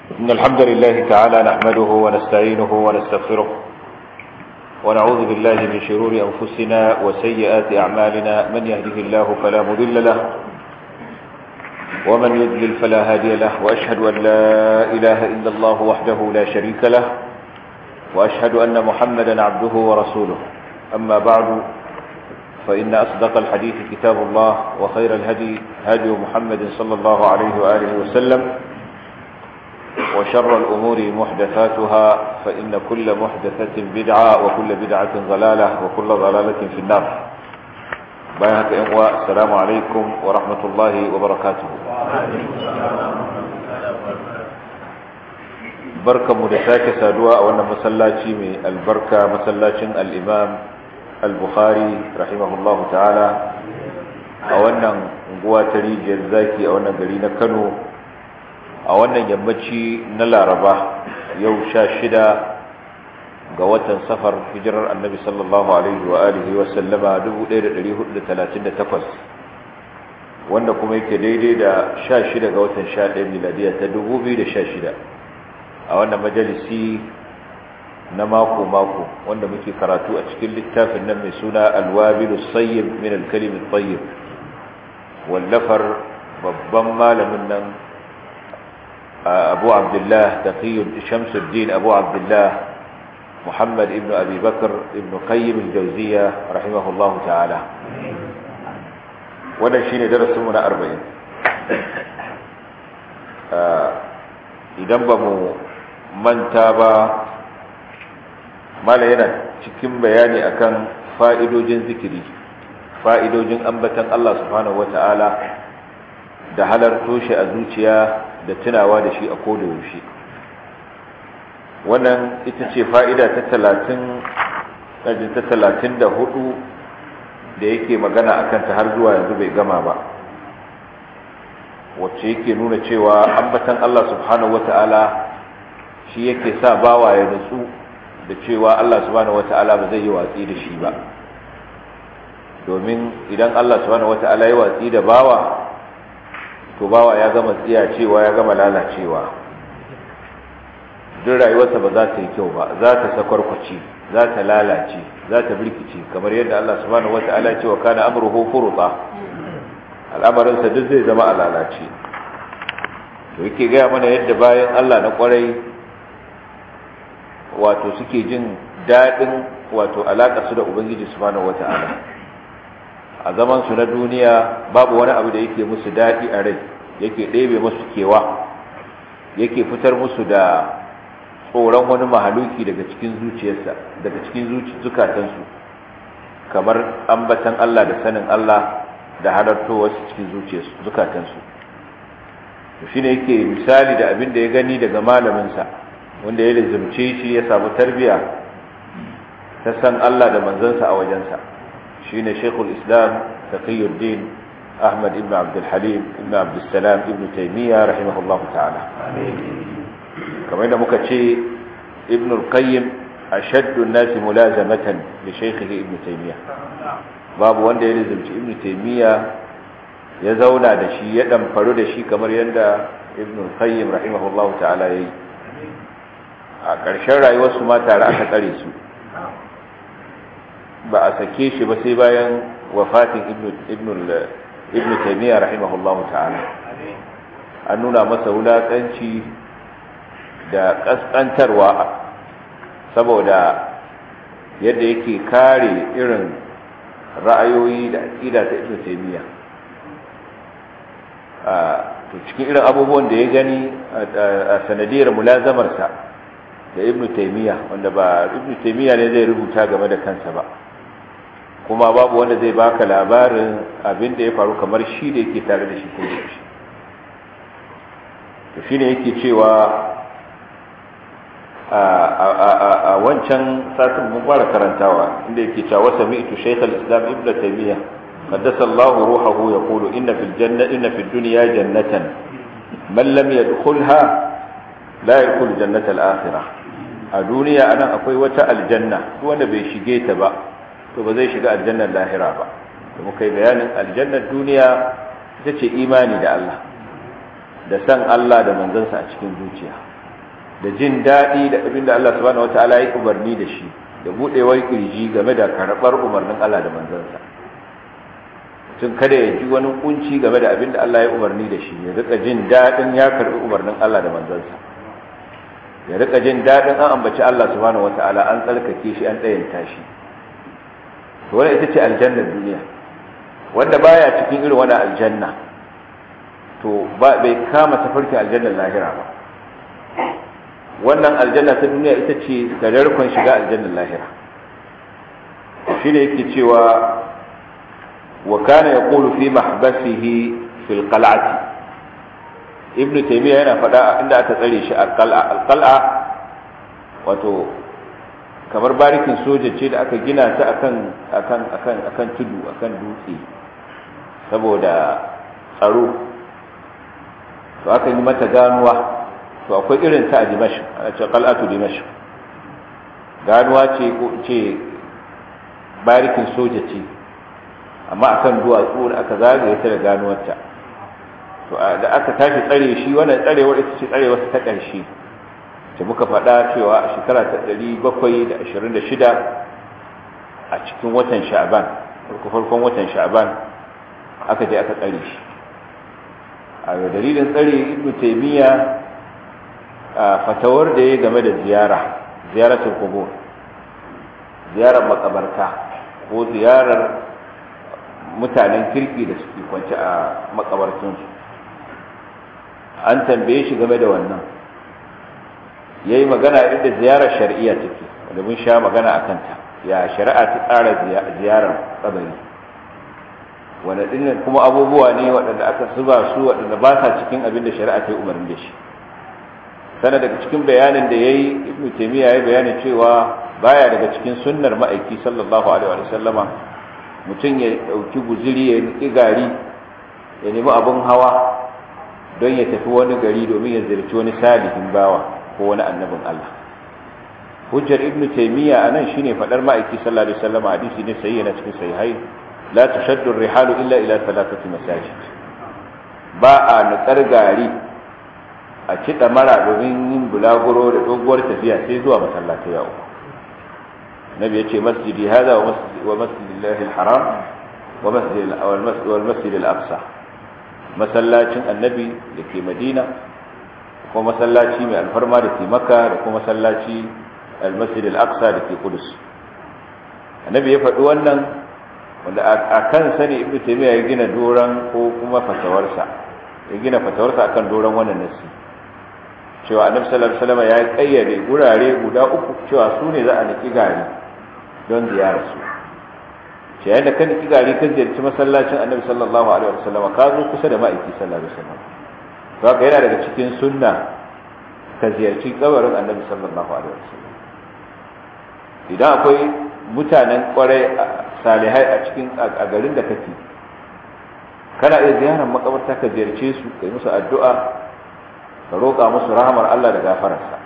إن الحمد لله تعالى نحمده ونستعينه ونستغفره ونعوذ بالله من شرور أنفسنا وسيئات أعمالنا من يهده الله فلا مضل له ومن يضلل فلا هادي له وأشهد أن لا إله إلا الله وحده لا شريك له وأشهد أن محمدا عبده ورسوله أما بعد فإن أصدق الحديث كتاب الله وخير الهدي هدي محمد صلى الله عليه وآله وسلم وشر الأمور محدثاتها فإن كل محدثة بدعة وكل بدعة ضلالة وكل ضلالة في النار بيانك إخوة السلام عليكم ورحمة الله وبركاته بركة مدساك سادوا وانا مسلاتي من البركة مسلاتي الإمام البخاري رحمه الله تعالى وانا نقوى تريج الزاكي وانا قرينا كانوا a wannan yammaci na laraba yau sha shida ga watan safar hijirar annabi sallallahu alaihi wa alihi wa sallama 1438 wanda kuma yake daidai da sha shida ga watan sha ɗaya miladiya ta 2016 a wannan majalisi na mako-mako wanda muke karatu a cikin littafin nan mai suna alwabilu sayyib min alkalimin tayyib wallafar babban malamin nan أبو عبد الله تقي شمس الدين أبو عبد الله محمد ابن أبي بكر ابن قيم الجوزية رحمه الله تعالى wannan shine darasinmu na arba'in idan ba mu manta ba mala yana cikin bayani akan fa'idojin zikiri fa'idojin ambatan Allah subhanahu wata'ala da halarto shi a zuciya da tunawa da shi a koda yaushe wannan ita ce fa'ida ta talatin ta talatin da hudu da yake magana a kanta har zuwa yanzu bai gama ba wacce yake nuna cewa ambatan Allah subhanahu wata'ala shi yake sa bawa ya nutsu da cewa Allah subhanahu wata'ala ba zai yi watsi da shi ba domin idan Allah subhanahu wata'ala ya watsi da bawa to bawa ya gama tsiya cewa ya gama lalacewa duk rayuwarsa ba za ta yi kyau ba za ta sakwarkwace za ta lalace za ta birkice kamar yadda Allah subhanahu wata'ala cewa kana amruhu furuta al'amarinsa duk zai zama a lalace to yake gaya mana yadda bayan Allah na kwarai wato suke jin daɗin wato alaƙa su da ubangiji subhanahu wata'ala a zaman su na duniya babu wani abu da yake musu daɗi a rai yake ɗebe musu kewa yake fitar musu da tsoron wani mahaluki daga cikin zuciyarsa daga cikin zukatansu kamar ambatan Allah da sanin Allah da halartowarsu cikin zukatansu shi ne yake misali da abin da ya gani daga malaminsa wanda ya lizimce shi ya samu tarbiya ta san Allah da manzansa a wajensa shine Sheikhul Islam Taqiyuddin Ahmad ibn Abdul Halim ibn Abdul Salam ibn Taymiyyah rahimahullahu ta'ala kamar yadda muka ce Ibn al-Qayyim ashaddu an-nas mulazamatan li shaykhihi Ibn Taymiyyah babu wanda ya rizumci Ibn Taymiyyah ya zauna da shi ya damfaru da shi kamar yadda Ibn al-Qayyim rahimahullahu ta'ala yayi a ƙarshen rayuwarsu ma tare aka tsare su ba a sake shi ba sai bayan wafatin ibn taimiyya rahimahullahu ta'ala an nuna masa wulaƙanci da ƙasƙantarwa saboda yadda yake kare irin ra'ayoyi da aƙida ta ibn taimiyya to cikin irin abubuwan da ya gani a sanadiyar mulazamarsa da ibn taimiyya wanda ba ibn taimiyya ne zai rubuta game da kansa ba kuma babu wanda zai baka labarin abin da ya faru kamar shi da yake tare da shi ko da shi to shine yake cewa a wancan satin mun fara karantawa inda yake cewa wasa mi'tu shaykh al-islam ibn taymiya qaddasa Allah ruhahu yaqulu inna fil janna inna fid dunya jannatan man lam yadkhulha la yadkhul jannata al-akhirah a duniya anan akwai wata aljanna wanda bai shige ta ba to ba zai shiga aljannar lahira ba da muka yi bayanin aljannar duniya ita ce imani da Allah da san Allah da manzansa a cikin zuciya da jin daɗi da abin da Allah subhanahu wata'ala ya umarni da shi da buɗewar kirji game da karɓar umarnin Allah da manzansa tun kada ya ji wani kunci game da abin da Allah ya umarni da shi ya rika jin daɗin ya karɓi umarnin Allah da manzansa ya rika jin daɗin an ambaci Allah subhanahu wata'ala an tsarkake shi an ɗayanta shi to wannan ita ce aljannar duniya wanda baya cikin irin wani aljanna to ba bai kama tafarkin aljannar lahira ba wannan aljanna ta duniya ita ce gadarkon shiga aljannar lahira shi ne yake cewa wa kana yaqulu fi mahbasihi fil qal'ati ibnu taymiya yana faɗa inda aka tsare shi al-qal'a wato kamar barikin soja ce da aka gina ta akan akan akan akan tudu akan dutse saboda tsaro to aka yi mata ganuwa to akwai irin ta a dimashq ana ce qal'atu dimashq ganuwa ce ko ce barikin soja ce amma akan duwatsu da aka zagaye ta da ganuwarta to da aka tashi tsare shi wannan tsarewar ita ce tsarewar ta ƙarshe da muka faɗa cewa a shekara ta ɗari bakwai da ashirin da shida a cikin watan sha'aban farko farkon watan sha'aban aka je aka tsare shi a dalilin tsare ibnu taymiya a fatawar da ya game da ziyara ziyaratul qubur ziyarar makabarta ko ziyarar mutanen kirki da suke kwance a makabartunsu an tambaye shi game da wannan ya yi magana inda ziyarar shari'a take wanda mun sha magana a kanta ya shari'a ta tsara ziyarar kabari wanda dinnan kuma abubuwa ne waɗanda aka zuba su waɗanda ba sa cikin abin da shari'a ta yi umarni da shi sana daga cikin bayanin da ya yi ibn taimiyya ya bayanin cewa baya daga cikin sunnar ma'aiki sallallahu alaihi wa sallama mutum ya ɗauki guziri ya niƙi gari ya nemi abin hawa don ya tafi wani gari domin ya ziyarci wani salihin bawa ko wani annabin Allah hujjar ibn taymiya anan shine fadar ma'aiki sallallahu alaihi wasallam hadisi ne sahihi na cikin sahihai la tushaddu rihalu illa ila thalathati masajid ba a nutsar gari a ci mara domin yin bulaguro da doguwar tafiya sai zuwa masallatai ya uku nabi yace masjidi hada wa masjid wa masjidillahi alharam wa masjid wal masjid al-aqsa masallacin annabi da ke madina kuma masallaci mai alfarma da ke maka da kuma masallaci almasjid al-aqsa da ke kudus annabi ya faɗi wannan wanda a kan sani ibnu taymiya ya gina doran ko kuma fatawarsa ya gina fatawarsa akan doran wannan nasi cewa annabi sallallahu alaihi wasallam ya kayyade gurare guda uku cewa su ne za a niki gari don ziyarar su ce yadda kan niki gari kan ziyarci masallacin annabi sallallahu alaihi wasallam ka zo kusa da ma'aiki sallallahu alaihi wasallam haka yana daga cikin sunna ka ziyarci kabarin annabi sallallahu alaihi wasallam idan akwai mutanen kwarai salihai a cikin a garin da kake kana iya ziyarar makabarta ka ziyarce su kai musu addu'a ka roƙa musu rahamar Allah da gafararsa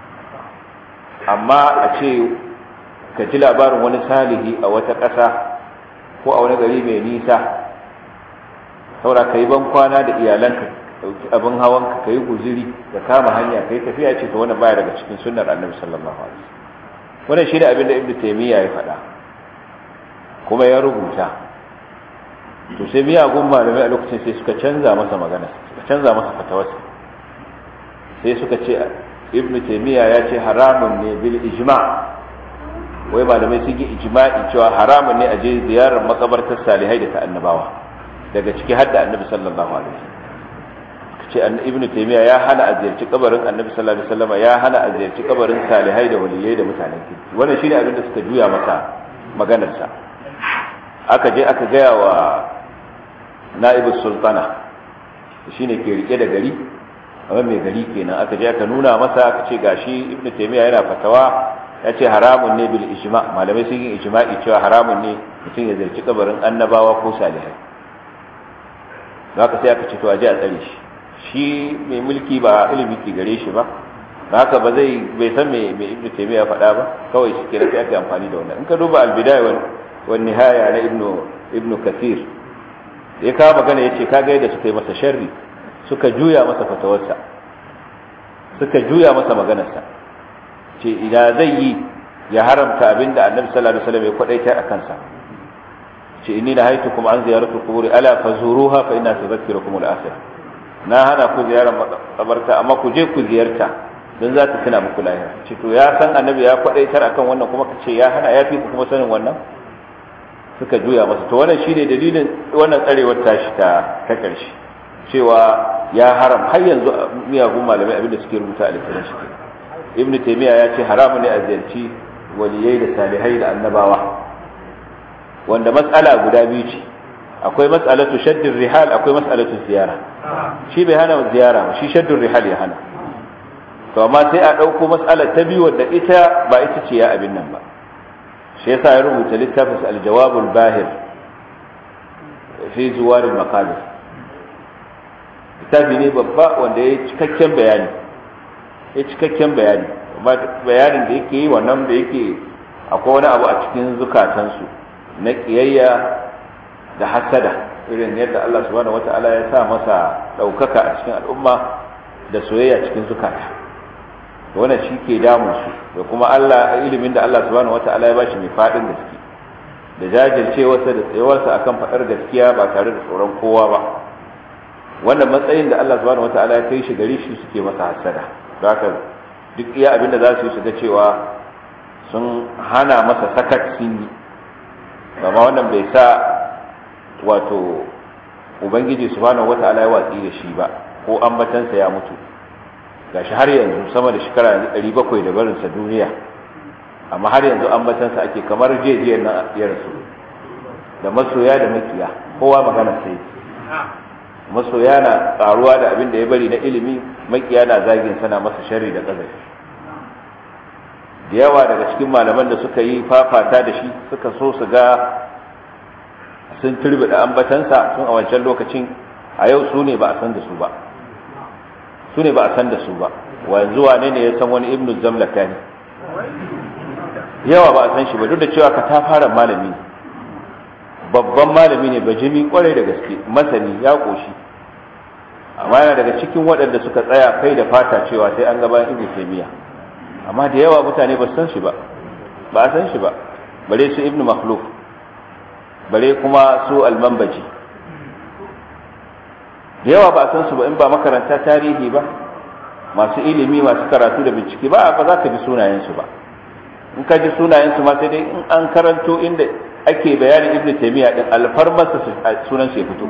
amma a ce ka ji labarin wani salihi a wata ƙasa ko a wani gari mai nisa saura ka yi ban kwana da iyalanka dauki abin hawan ka kai guziri da kama hanya kai tafiya ce to wannan baya daga cikin sunnar annabi sallallahu alaihi wasallam wannan shi da abin da ibnu taymiya ya faɗa kuma ya rubuta to sai miyagun malamai a lokacin sai suka canza masa magana suka canza masa fatawarsa sai suka ce ibnu taymiya ya ce haramun ne bil ijma' wai malamai sun yi ijma'i cewa haramun ne a je ziyarar makabartar salihai da ta annabawa daga ciki har da annabi sallallahu alaihi wasallam ce ibnu taymiya ya hana a ziyarci kabarin annabi sallallahu alaihi wasallam ya hana a ziyarci kabarin salihai da waliyai da mutanen kirki wannan shine abin da suka juya masa maganar sa aka je aka gaya wa na'ibus sultana shine ke rike da gari amma mai gari kenan aka je aka nuna masa aka ce gashi ibnu taymiya yana fatawa ya ce haramun ne bil ijma malamai sun yi ijma'i cewa haramun ne mutum ya ziyarci kabarin annabawa ko salihai don haka sai aka ce to a je a tsare shi shi mai mulki ba ilimi ke gare shi ba haka ba zai bai san me me ibnu taymiya faɗa ba kawai shi kira sai aka amfani da wannan in ka duba al-bidaya wal wan nihaya na ibnu ibnu kathir ya kawo magana yace kaga yadda suka yi masa sharri suka juya masa fatawarsa suka juya masa maganarsa ce ina zai yi ya haramta abinda annabi sallallahu alaihi wasallam ya kwadaitar a kansa ce inni na haitu kuma an ziyaratu kuburi ala fazuruha fa inna tudhakkirukum al-akhirah na hana ku ziyarar makabarta amma ku je ku ziyarta don za ta tuna muku lahira ce to ya san annabi ya kwadaitar akan wannan kuma ka ce ya hana ya fi ku kuma sanin wannan suka juya masa to wannan shine dalilin wannan tsarewar tashi ta ta karshe cewa ya haram har yanzu miyagun malamai abinda suke rubuta a littafin shi ibnu taymiya ya ce haramun ne a ziyarci waliyai da salihai da annabawa wanda matsala guda biyu ce akwai matsalatu shaddin rihal akwai matsalatu ziyara shi bai hana ziyara ba shi shaddin rihal ya hana to amma sai a ɗauko matsalar ta biyu wadda ita ba ita ce ya abin nan ba shi yasa ya rubuta littafin aljawabul bahir fi zuwarin maqabir littafi ne babba wanda ya cikakken bayani ya cikakken bayani bayanin da yake yi wannan da yake akwai wani abu a cikin zukatansu na kiyayya da hasada irin yadda Allah subhanahu wata'ala ya sa masa ɗaukaka a cikin al'umma da soyayya cikin zukata wannan shi ke damun su da kuma Allah ilimin da Allah subhanahu wata'ala ya bashi mai faɗin gaske da jajircewarsa da tsayawarsa akan faɗar gaskiya ba tare da tsoron kowa ba wannan matsayin da Allah subhanahu wata'ala ya kai shi gari shi suke masa hasada haka duk iya abin da za su yi su ga cewa sun hana masa sakat sun yi amma wannan bai sa wato ubangiji subhanahu wata'ala ya watsi da shi ba ko ambatansa ya mutu gashi har yanzu sama da shekara 700 da barinsa duniya amma har yanzu ambatansa ake kamar jejiyar nan ya rasu da masoya da makiya kowa magana sai masoya na karuwa da abin da ya bari na ilimi makiya na zagin sana masa sharri da ƙazafi da yawa daga cikin malaman da suka yi fafata da shi suka so su ga sun turbi da ambatansa sun a wancan lokacin a yau su ne ba a san da su ba su ne ba a san da su ba wanzu wane ne ya san wani ibnu zamlaka ne yawa ba a san shi ba duk da cewa ka ta fara malami babban malami ne bajimi kwarai da gaske masani ya koshi amma yana daga cikin waɗanda suka tsaya kai da fata cewa sai an gaba ibnu taymiya amma da yawa mutane ba san shi ba ba a san shi ba bare su ibnu makhluf bare kuma su almanbaji da yawa ba a san su ba in ba makaranta tarihi ba masu ilimi masu karatu da bincike ba ba za ka ji sunayensu ba in ka ji sunayensu ma sai dai in an karanto inda ake bayanin ibnu taymiya din alfarmarsa sunan shi ya fito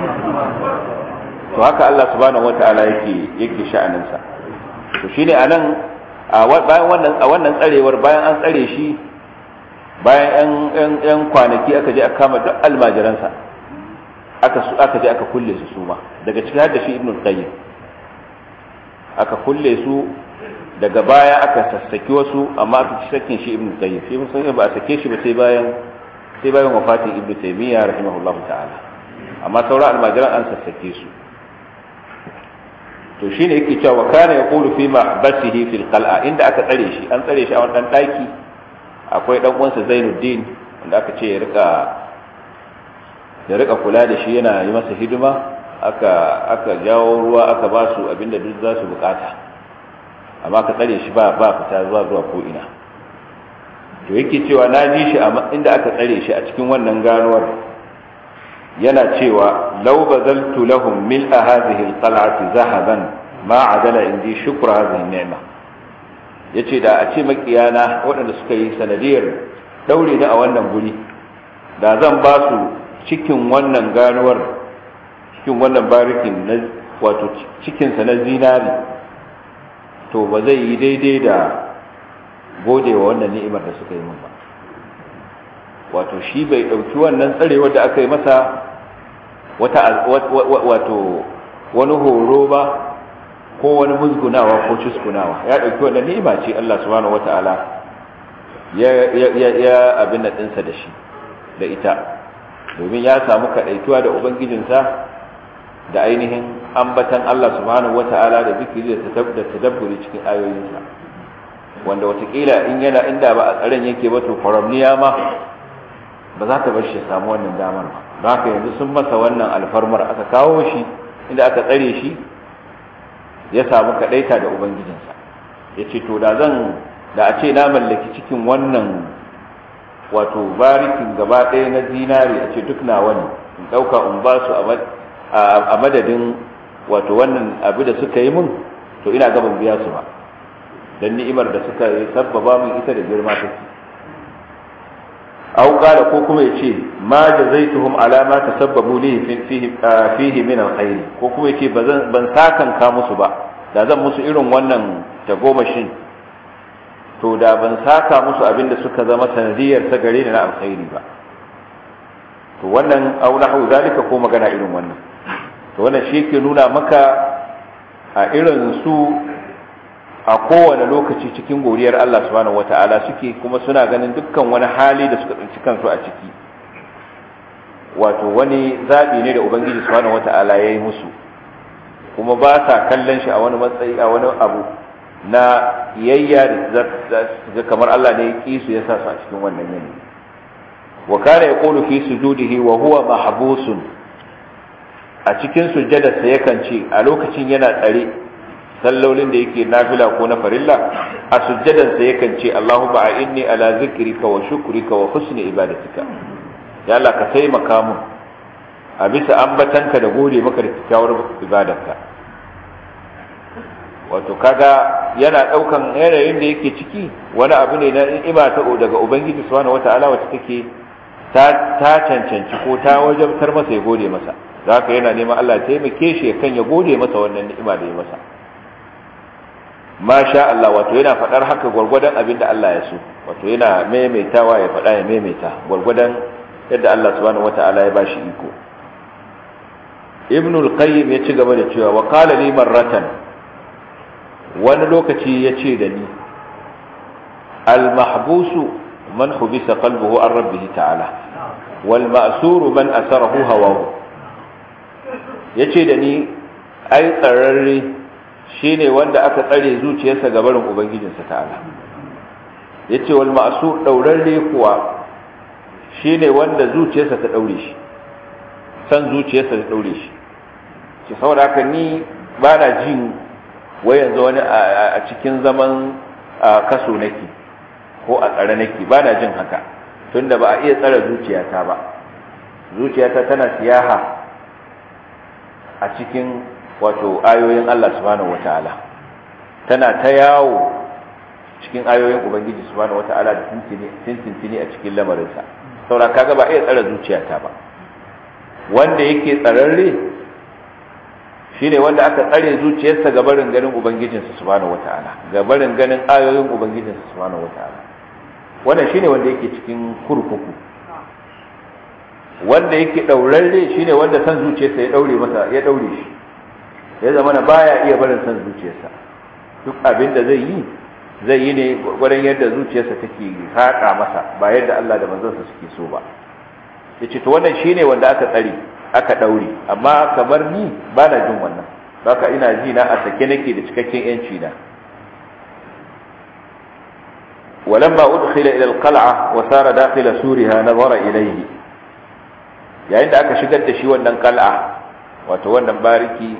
to haka Allah subhanahu wataala yake yake sha'anin sa to shine anan a bayan wannan a wannan tsarewar bayan an tsare shi bayan yan yan kwanaki aka je aka kama duk almajiransa aka aka je aka kulle su suma daga cikin har da shi ibnu qayyim aka kulle su daga baya aka sassaki wasu amma aka ci sakin shi ibnu qayyim shi mun ba a sake shi ba sai bayan sai bayan wafatin ibnu taymiya rahimahullahu ta'ala amma sauran almajiran an sassake su to shine yake cewa wa kana yaqulu fi mahbasihi fil qal'a inda aka tsare shi an tsare shi a wannan daki akwai dan uwansa Zainuddin wanda aka ce ya rika ya rika kula da shi yana yi masa hidima aka aka jawo ruwa aka ba su abinda duk za su bukata amma ka tsare shi ba ba fita zuwa zuwa ko ina to yake cewa na ji shi inda aka tsare shi a cikin wannan ganuwar yana cewa law bazaltu lahum mil'a hadhihi alqal'ati zahaban ma adala indi shukra hadhihi ni'ma yace da a ce makiyana waɗanda suka yi sanadiyar daure ni a wannan guri da zan ba su cikin wannan ganuwar cikin wannan barikin na wato cikinsa na zinari to ba zai yi daidai da gode wa wannan ni'imar da suka yi min ba wato shi bai ɗauki wannan tsarewar da aka yi masa wata wato wani horo ba ko wani musgunawa ko cuskunawa ya ɗauki wannan ni'ima ce Allah subhanahu wata'ala ya ya ya abin da ɗinsa da shi da ita domin ya samu kaɗaituwa da ubangijinsa da ainihin ambatan Allah subhanahu wata'ala da zikiri da tadabburi cikin ayoyinsa wanda watakila in yana inda ba a tsaron yake ba to kwaramniya ma ba za ta bar shi samu wannan damar ba haka yanzu sun masa wannan alfarmar aka kawo shi inda aka tsare shi ya samu kadaita da ubangijinsa ya ce to da zan da a ce na mallaki cikin wannan wato barikin gaba ɗaya na zinari a ce duk nawa ne in ɗauka in ba su a madadin wato wannan abu da suka yi mun to ina gaban biya su ba don ni'imar da suka yi sabbaba min ita da girma take aw qala ko kuma yace ma jazaituhum ala ma tasabbabu li fihi fihi min alkhair ko kuma yace bazan ban sakan ka musu ba da zan musu irin wannan tagomashin to da ban saka musu abinda suka zama sanadiyar ta gare ni na alkhairi ba to wannan aw nahu zalika ko magana irin wannan to wannan shi ke nuna maka a irin su a kowane lokaci cikin godiyar Allah subhanahu wata'ala suke kuma suna ganin dukkan wani hali da suka tsinci kansu a ciki wato wani zaɓi ne da ubangiji subhanahu wata'ala ya yi musu kuma ba sa kallon shi a wani matsayi a wani abu na yayya da kamar Allah ne ya ƙi su ya sa su a cikin wannan yanayi wa kana yaqulu fi sujudihi wa huwa mahbusun a cikin sujjadarsa yakan ce a lokacin yana tsare sallolin da yake nafila ko na farilla a sujjadarsa yakan ce Allahumma a'inni ala zikrika wa shukrika wa husni ibadatika ya Allah ka taimaka mun a bisa ambatanka da gode maka da kyakkyawar ibadarka wato kaga yana daukan yanayin da yake ciki wani abu ne na ni'ima ta daga ubangiji subhanahu wataala wacce take ta ta cancanci ko ta wajabtar masa ya gode masa da haka yana neman Allah ya taimake shi kan ya gode masa wannan ni'ima da ya masa masha Allah wato yana faɗar haka gwargwadon abin da Allah ya so wato yana maimaitawa ya faɗa ya maimaita gwargwadon yadda Allah subhanahu wata'ala ya bashi iko ibn al-qayyim ya ci gaba da cewa wa qala li marratan wani lokaci ya ce da ni al-mahbusu man hubisa qalbuhu an rabbih ta'ala wal ma'suru man asarahu hawahu yace da ni ai tsararre shine wanda aka tsare zuciyarsa ga barin ubangijinsa ta'ala yace wal ma'sur daurarre kuwa shine wanda zuciyarsa ta daure shi san zuciyarsa ta daure shi ki saboda haka ni bana jin wai yanzu wani a cikin zaman kaso nake ko a tsare nake bana jin haka tunda ba a iya tsare zuciyata ba zuciyata tana siyaha a cikin wato ayoyin Allah subhanahu wata'ala tana ta yawo cikin ayoyin ubangiji subhanahu wata'ala da tintintini a cikin lamarinsa saura kaga ba iya tsare zuciyata ba wanda yake tsararre shine wanda aka tsare zuciyarsa ga barin ganin ubangijinsa subhanahu wata'ala ga barin ganin ayoyin ubangijinsa subhanahu wata'ala wannan shine wanda yake cikin kurkuku wanda yake daurarre shine wanda san zuciyarsa ya daure masa ya daure shi ya zama na baya iya barin san zuciyarsa duk abin da zai yi zai yi ne gwarin yadda zuciyarsa take haƙa masa ba yadda Allah da manzansa suke so ba yace to wannan shine wanda aka tsare aka daure amma kamar ni ba na jin wannan baka ina ji na a sake nake da cikakken yanci na ولما أدخل إلى القلعة وسار داخل سورها نظر إليه yayin da aka shigar da shi wannan kal'a wato wannan bariki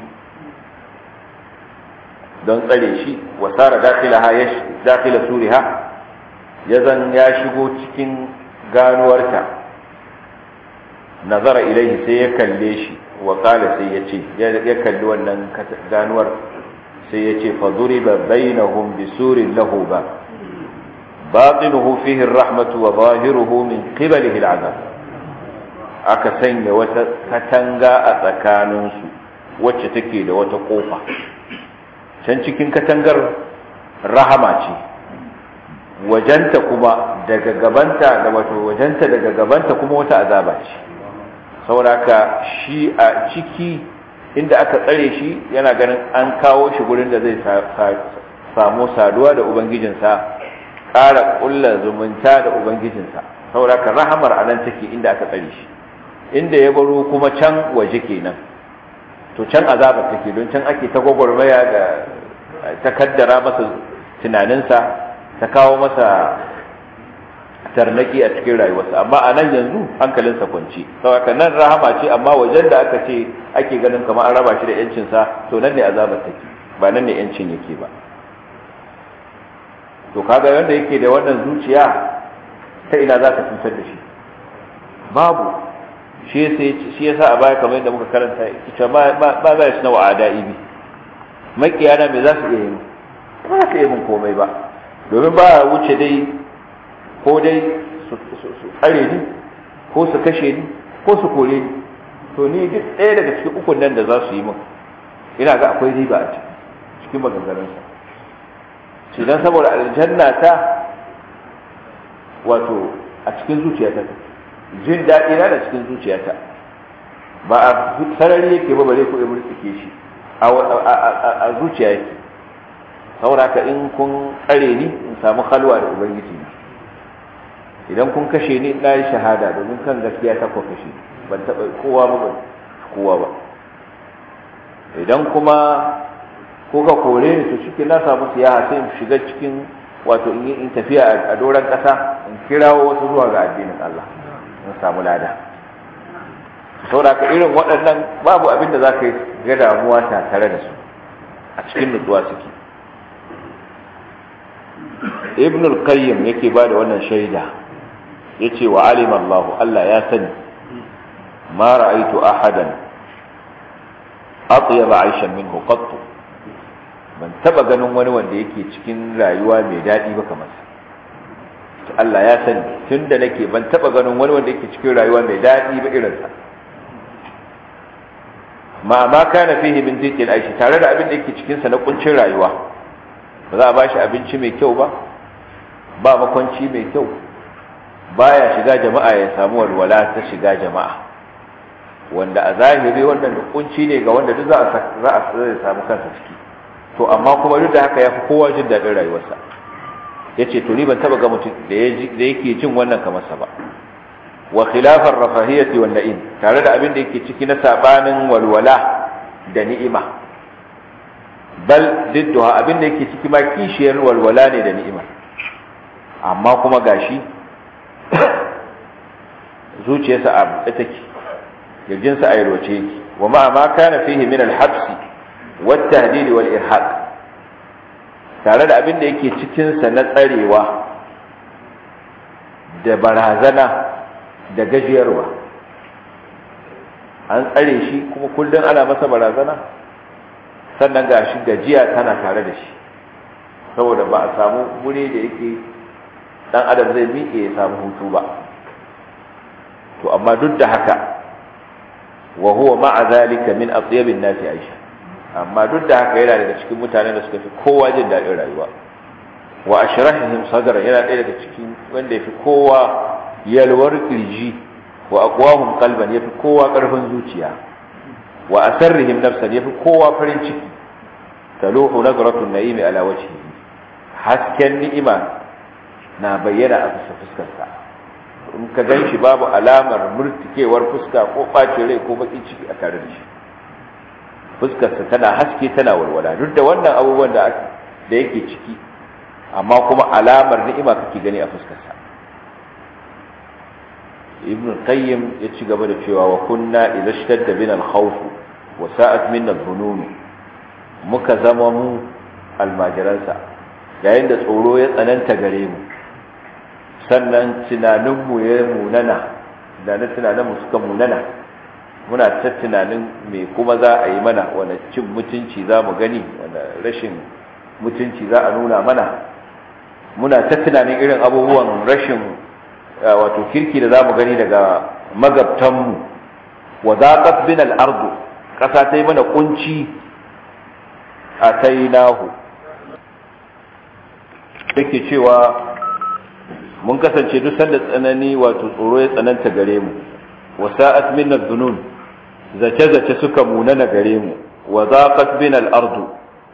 don tsare shi wa sara dakhilaha ya dakhila suriha ya zan ya shigo cikin ganuwarta nazara ilaihi sai ya kalle shi wa qala sai ya ce ya kalli wannan ganuwar sai ya ce fa duriba bainahum bisurin lahu ba batinuhu fihi ar-rahmatu wa zahiruhu min qibalihi al-'adab aka sanya wata katanga a tsakaninsu wacce take da wata kofa can cikin katangar rahama ce wajenta kuma daga gabanta da wato wajenta daga gabanta kuma wata azaba ce sauraka shi a ciki inda aka tsare shi yana ganin an kawo shi gurin da zai samu saduwa da ubangijinsa ƙara ƙulla zumunta da ubangijinsa sauraka rahamar a nan take inda aka tsare shi inda ya baro kuma can waje kenan to can azabar take don can ake ta gwagwarmaya da ta kaddara masa tunaninsa ta kawo masa tarnaki a cikin rayuwarsa amma a nan yanzu hankalinsa kwanci saboda nan rahama ce amma wajen da aka ce ake ganin kamar an raba shi da yancinsa to nan ne azabar take ba nan ne yancin yake ba to kaga wanda yake da wannan zuciya ta ina za ka cutar da shi babu shi yasa a baya kamar yadda muka karanta ita ba ba za shi na wa'ada ibi makiyana me za su iya yi ba za su iya min komai ba domin ba wuce dai ko dai su tsare ni ko su kashe ni ko su kore ni to ni duk ɗaya daga cikin ukun nan da za su yi min ina ga akwai riba a cikin maganganunsa shi dan saboda aljanna ta wato a cikin zuciyata jin daɗi na da cikin zuciyata ba a sarari yake ba bare ko ya murtsike shi a zuciya yake saboda ka in kun tsare ni in samu halwa da ubangiji na idan kun kashe ni na yi shahada domin kan gaskiya ta kwa kashe ban taɓa kowa ba ban kowa ba idan kuma kuka kore ni to shi na samu siyaha sai in shiga cikin wato in yi in tafiya a doron ƙasa in kirawo wasu zuwa ga addinin Allah in samu lada saboda ka irin waɗannan babu abin da za ka yi ga damuwa ta tare da su a cikin nutsuwa suke ibn al-qayyim yake ba da wannan shaida yace wa alima Allah Allah ya sani ma ra'aytu ahadan atyaba 'aishan minhu qattu ban taba ganin wani wanda yake cikin rayuwa mai daɗi ba kamar sa Allah ya sani tunda nake ban taba ganin wani wanda yake cikin rayuwa mai daɗi ba irin sa ma ma kana fihi min dhiqil aishi tare da abin da yake cikin sa na kuncin rayuwa ba za a bashi abinci mai kyau ba ba makwanci mai kyau baya shiga jama'a ya samu walwala ta shiga jama'a wanda a zahiri wannan kunci ne ga wanda duk za a samu kansa ciki to amma kuma duk da haka ya fi kowa jin daɗin rayuwarsa ya ce to ni ban taɓa ga mutum da yake jin wannan kamar sa ba wa khilafar rafahiyati wal na'im tare da abin da yake ciki na sabanin walwala da ni'ima bal didduha abin da yake ciki ma kishiyar walwala ne da ni'ima amma kuma gashi zuciyarsa a buɗe take kirjinsa a yalwace yake wa ma ma kana fihi min al-habsi والتهديد والإرهاق tare da abin da yake cikinsa na tsarewa da barazana da gajiyarwa an tsare shi kuma kullum ana masa barazana sannan ga shi gajiya tana tare da shi saboda ba a samu wuri da yake dan adam zai miƙe ya samu hutu ba to amma duk da haka wa huwa ma'a zalika min atyabin nasi aisha amma duk da haka yana daga cikin mutanen da suka fi kowa jin daɗin rayuwa wa ashrahihim sadra yana ɗaya daga cikin wanda yafi kowa yalwar kirji wa aqwahum qalban yafi kowa ƙarfin zuciya wa asarrihim nafsan yafi kowa farin ciki taluhu nazratun na'imi ala wajhihi hasken ni'ima na bayyana a fuskar fuskarsa in ka gan shi babu alamar murtikewar fuska ko ɓacin rai ko baƙin ciki a tare da shi fuskarsa tana haske tana walwala duk da wannan abubuwan da da yake ciki amma kuma alamar ni'ima kake gani a fuskarsa ibn qayyim ya ci gaba da cewa wa kunna idza ishtadda bina al-khawf wa sa'at minna al-dhunun muka zama mu almajiransa yayin da tsoro ya tsananta gare mu sannan tunaninmu ya munana da na tunaninmu suka munana muna ta tunanin me kuma za a yi mana wani cin mutunci za mu gani wani rashin mutunci za a nuna mana muna ta tunanin irin abubuwan rashin wato kirki da za mu gani daga magabtanmu wa zaqat bin al-ardu kasa ta yi mana kunci a tainahu yake cewa mun kasance duk sanda tsanani wato tsoro ya tsananta gare mu wa sa'at minna dhunun zace-zace suka munana gare mu wa zaqat bina al-ardu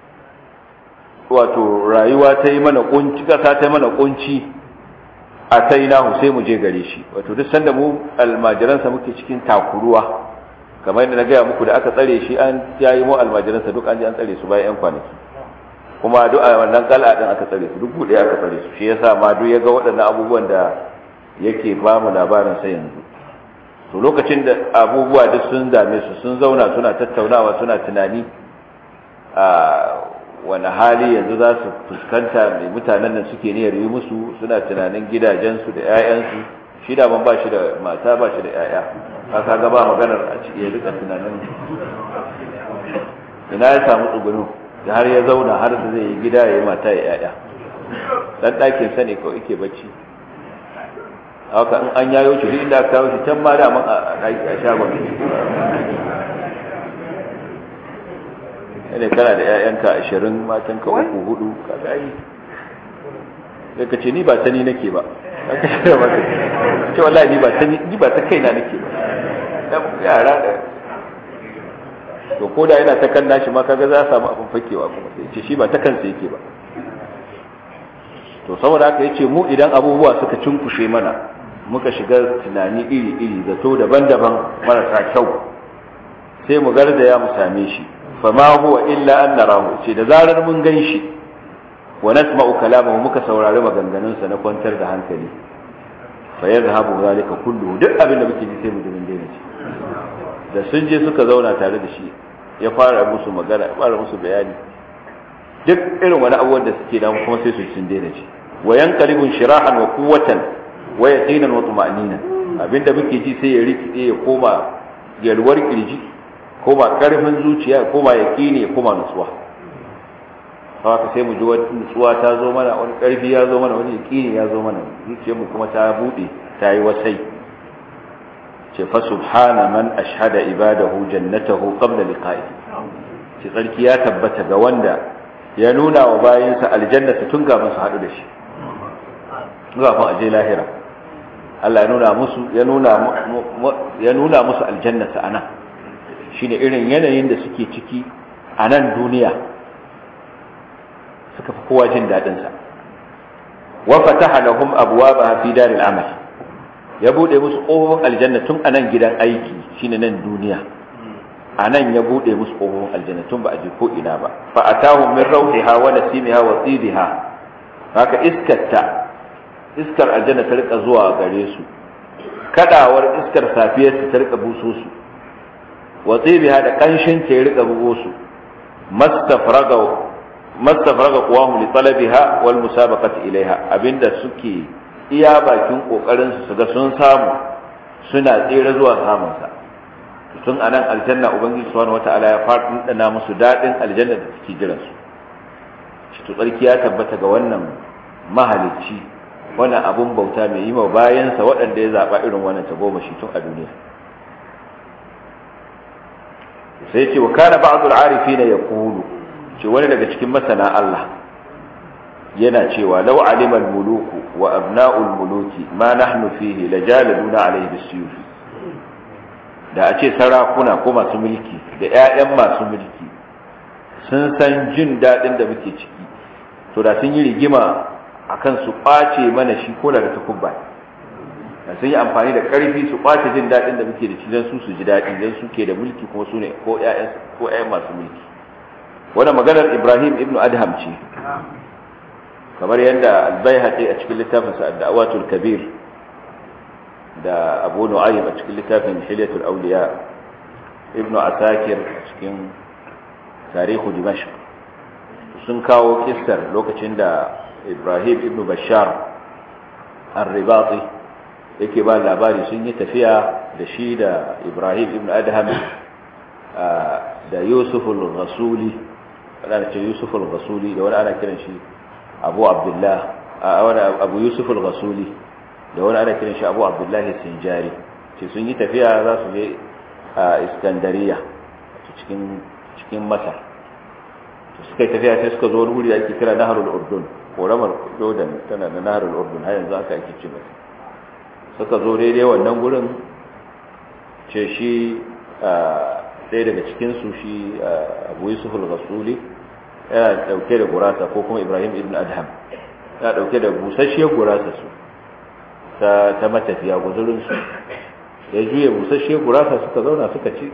wato rayuwa ta yi mana kunci kasa ta yi mana kunci a tainahu sai mu je gare shi wato duk sanda mu almajiransa muke cikin takuruwa kamar yadda na gaya muku da aka tsare shi an yayi mu almajiransa duk an ji an tsare su bayan yan kwanaki kuma duk a wannan kal'a din aka tsare su duk bude aka tsare su shi yasa ma duk ya ga waɗannan abubuwan da yake ba mu labarin sai yanzu to lokacin da abubuwa duk sun dame su sun zauna suna tattaunawa suna tunani a wani hali yanzu za su fuskanta mai mutanen nan suke niyyar yi musu suna tunanin gidajensu da 'ya'yansu shi da ban ba shi da mata ba shi da 'ya'ya haka ga ba maganar a ciki ya rika tunanin ina ya samu tsugunu da har ya zauna har da zai yi gida ya yi mata ya 'ya'ya dan ɗakin sa ne kawai yake bacci haka in an yayo shi duk inda aka kawo shi can ma da man a shagon ne kana da ƴaƴanka ashirin matanka uku hudu kaga yi sai ka ce ni ba ta ni nake ba aka shirya maka ce wallahi ni ba ta ni ba ta kaina nake ba yara da to ko da yana ta kan nashi ma kaga za a samu abin fakewa kuma sai ce shi ba ta kansa yake ba to saboda haka yace mu idan abubuwa suka cinkushe mana muka shiga tunani iri iri zato daban-daban marasa kyau sai mu garzaya mu same shi fama huwa illa an narahu ce da zarar mun gan shi wa nasma'u kalamahu muka saurari maganganunsa na kwantar da hankali fa yadhhabu zalika kullu duk abin da muke ji sai mu ji mun daina ci da sun je suka zauna tare da shi ya fara musu magana ya fara musu bayani duk irin wani abubuwan da suke da kuma sai su sun daina ci wa yanqalibun shirahan wa quwwatan wa yaqinan wa tuma'nina abinda muke ji sai ya rikide ya koma yalwar kirji koma karfin zuciya koma yaqini ya koma nutsuwa haka sai mu ji wani nutsuwa ta zo mana wani karfi ya zo mana wani yaqini ya zo mana zuciyarmu kuma ta bude ta yi wasai ce fa subhana man ashhada ibadahu jannatahu qabla liqa'i ce tsarki ya tabbata ga wanda ya nuna wa bayinsa aljannata tun kafin su haɗu da shi kafin a je lahira Allah ya nuna musu ya nuna ya nuna musu aljannata anan shine irin yanayin da suke ciki a nan duniya suka fi kowa jin daɗin sa wa fataha lahum abwaaba fi daril amal ya bude musu ƙofofin aljanna tun a nan gidan aiki shine nan duniya a nan ya bude musu ƙofofin aljanna tun ba a je ko ina ba fa atahum min rawhiha wa nasimiha wa tibiha haka iskarta iskar aljanna ta rika zuwa gare su kadawar iskar safiyar ta rika buso su wa tibiha da kanshin ta rika bugo su mastafraga mastafraga qawamu li talabiha wal musabaqati ilaiha abinda suke iya bakin kokarin su ga sun samu suna tsere zuwa samun sa tun anan aljanna ubangiji subhanahu wataala ya fara dana musu dadin aljanna da take jiran su shi to tsarki ya tabbata ga wannan mahalicci wannan abun bauta mai yi ma bayansa waɗanda ya zaba irin wannan ta goma shi tun a duniya sai ce wa kana ba'dul arifina yaqulu ce wani daga cikin masana Allah yana cewa law alima al-muluku wa abna'ul muluki ma nahnu fihi lajaladuna alayhi bisuyuf da a ce sarakuna ko masu mulki da ƴaƴan masu mulki sun san jin daɗin da muke ciki to da sun yi rigima akan su ɓace mana shi ko da takubba da sun yi amfani da ƙarfi su ɓace jin daɗin da muke da shi don su su ji daɗi don su ke da mulki kuma su ne ko ƴaƴan ko ƴaƴan masu mulki wannan maganar Ibrahim ibn Adham ce kamar yadda albayhaqi a cikin littafinsa ad-da'watul kabir da abu nu'aym a cikin littafin hilyatul awliya ibn asakir a cikin tarihu dimashq sun kawo kissar lokacin da ibrahim ibn bashar ar-ribati yake ba labari sun yi tafiya da shi da ibrahim ibn adham da yusuf al-rasuli ana ce yusuf al-rasuli da wani ana kiran shi abu abdullah wani abu yusuf al-ghasuli da wani ana kiran shi abu abdullah sinjari ce sun yi tafiya za su je a iskandariya cikin cikin masar to suka yi tafiya sai suka zo wani wuri ake kira naharul urdun koramar jordan tana da naharul urdun har yanzu aka ake ce masa suka zo daidai wannan gurin ce shi ɗaya daga cikinsu shi abu yusuf al-ghasuli yana dauke da gurasa ko kuma Ibrahim ibn Adham yana dauke da busasshiyar gurasa su ta ta matafiya guzurin su ya juye busasshiyar gurasa suka zauna suka ci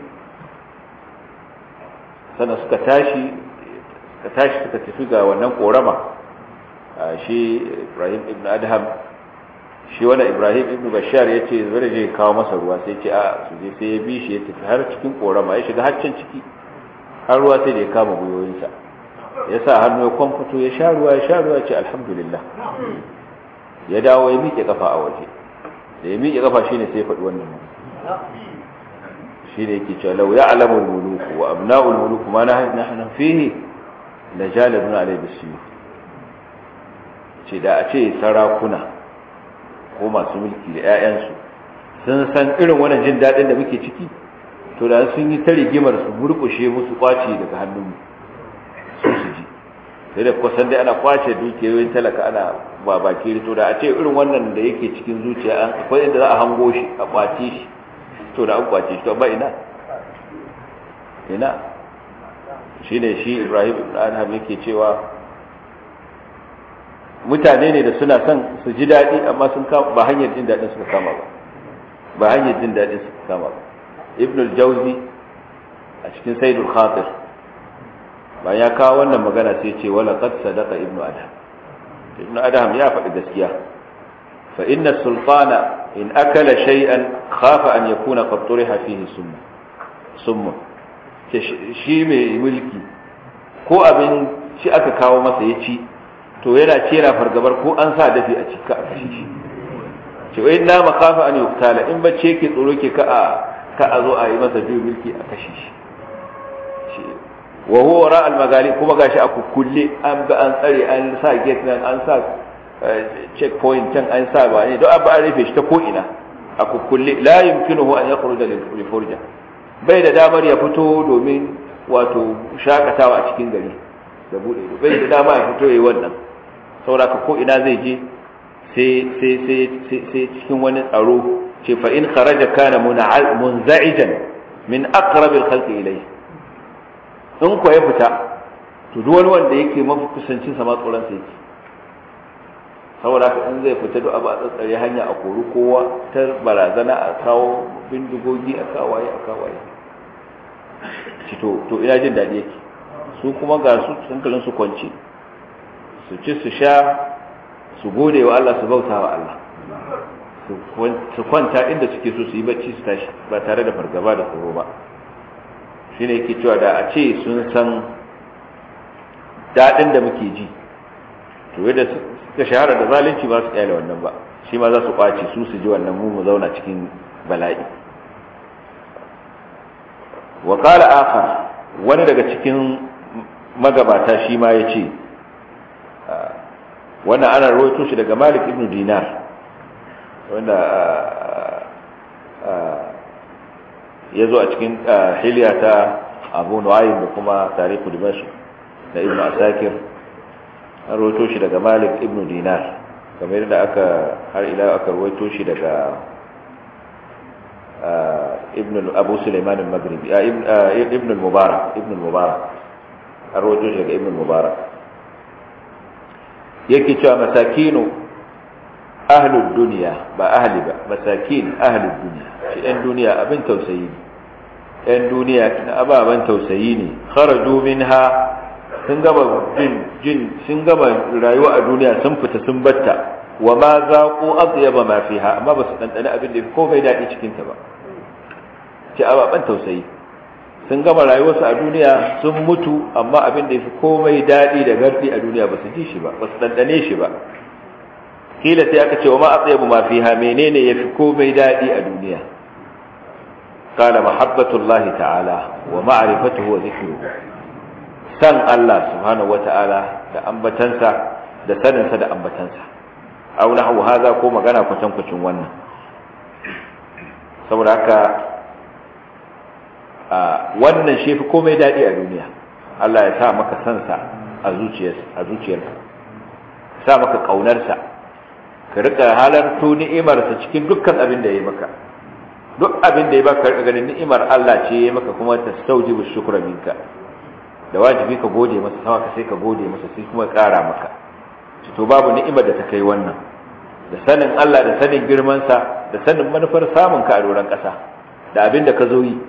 sannan suka tashi suka tashi suka tafi ga wannan korama shi Ibrahim ibn Adham shi wannan Ibrahim ibn Bashar ya ce zai je kawo masa ruwa sai ce a su je sai ya bi shi ya tafi har cikin korama ya shiga har can ciki har ruwa sai da ya kama gwiwoyinsa ya sa hannu ya kwamfuto ya sha ruwa ya sha ruwa ce alhamdulillah ya dawo ya miƙe kafa a waje da ya miƙe kafa shine sai ya faɗi wannan shine yake cewa law ya'lamu al-muluku wa abna'u al-muluku ma nahnu fihi la jalabna alayhi bisuyuf ce da a ce sarakuna ko masu mulki da 'ya'yansu sun san irin wannan jin daɗin da muke ciki to da sun yi ta rigimar su murƙushe musu kwace daga hannunmu su su ji sai da kusan dai ana kwace dukiyoyin talaka ana ba baki to da a ce irin wannan da yake cikin zuciya an akwai inda za a hango shi a kwace shi to da an kwace shi to ba ina ina shine shi Ibrahim ibn Adham yake cewa mutane ne da suna son su ji daɗi amma sun kama ba hanyar jin daɗin suka kama ba ba hanyar jin daɗin suka kama ba ibn al-jawzi a cikin sayyidul khatir bayan ya kawo wannan magana sai ce wala qad sadaqa ibn adam ibn adam ya faɗi gaskiya fa inna sultana in akala shay'an khafa an yakuna qad turiha fihi summa summa shi mai mulki ko abin shi aka kawo masa ya ci to yana ce yana fargabar ko an sa dafi a cika a kashe shi ce wai na makafa an yuktala in bacce yake tsoro ke ka a ka a zo a yi masa juyin mulki a kashe shi wa huwa ra al magali kuma gashi a kukkulle an ga an tsare an sa gate nan an sa checkpoint can an sa ba ne don abu an rufe shi ta ko ina a kukkulle la yumkinuhu an yakhruja lil furja bai da damar ya fito domin wato shakatawa a cikin gari da bude bai da dama ya fito yayi wannan saboda ko ina zai je sai sai sai sai cikin wani tsaro ce fa in kharaja kana munza'ijan min aqrabi al-khalqi ilayhi in ko ya fita to duk wani wanda yake mafi kusancin sa ma tsoron sa yake saboda haka in zai fita duk abu a tsatsare hanya a kori kowa ta barazana a kawo bindigogi a kawaye a kawaye ci to to ina jin daɗi yake su kuma ga su hankalin su kwance su ci su sha su gode wa Allah su bauta wa Allah su kwanta inda suke so su yi bacci su tashi ba tare da fargaba da tsoro ba shine yake cewa da a ce sun san daɗin da muke ji to yadda suka shahara da zalunci ba su kyale wannan ba shi ma za su kwace su su ji wannan mu mu zauna cikin bala'i wa qala akhar wani daga cikin magabata shi ma yace wannan ana rawaito shi daga Malik ibn Dinar wanda ya zo a cikin hilya ta Abu Nu'aym da kuma tarihu Dimashq da Ibn Asakir an rawaito shi daga Malik ibn Dinar kamar yadda aka har ila aka rawaito shi daga ibn Abu Sulaiman al-Maghribi ibn al-Mubarak ibn al-Mubarak an rawaito shi daga ibn al-Mubarak yake cewa masakinu ahlud duniya ba ahli ba masakin ahlud duniya shi ɗan duniya abin tausayi ne ɗan duniya na ababen tausayi ne kharaju minha sun gama jin jin sun gama rayuwa a duniya sun fita sun batta wa ma zaqu atyaba ma fiha amma ba su dandane abin da ko bai daɗi cikin ta ba ce ababen tausayi sun gama rayuwarsu a duniya sun mutu amma abin da ya fi komai daɗi da gardi a duniya ba su ji shi ba ba su ɗanɗane shi ba kila sai aka ce wa ma atsayabu ma fiha menene ya fi komai daɗi a duniya qala mahabbatullahi ta'ala wa ma'rifatuhu wa dhikruhu san Allah subhanahu wa ta'ala da ambatansa da saninsa da ambatansa aw nahwu hadha ko magana kwatankwacin wannan saboda haka wannan shi fi komai daɗi a duniya Allah ya sa maka sansa a zuciyarka sa maka ƙaunarsa ka rika halarto ni'imarsa cikin dukkan abin da ya yi maka duk abin da ya baka rika ganin ni'imar Allah ce ya yi maka kuma ta staujibu shukra minka da wajibi ka gode masa sama ka sai ka gode masa sai kuma ƙara maka to babu ni'imar da ta kai wannan da sanin Allah da sanin girmansa da sanin manufar samun ka a doron ƙasa da abin da ka zo yi